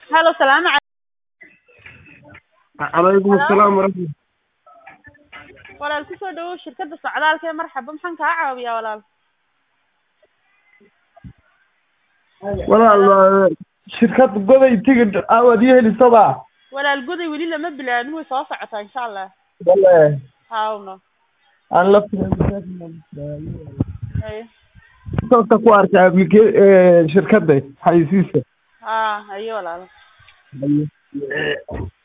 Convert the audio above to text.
halo salaamu calaykum calaykum asalaam waraxmat walaal kusoo dhawow shirkadda socdaalka ee marxaba maxaan kaa caawiyaa walaal walaal shirkad goday tigidh aawad ii helisaba walaal goday weli lama bilaabin way soo socotaa insha allah wale hawno aan la haye soosta ku arkay applica shirkadda xayisiisa ha haye walaal Haye.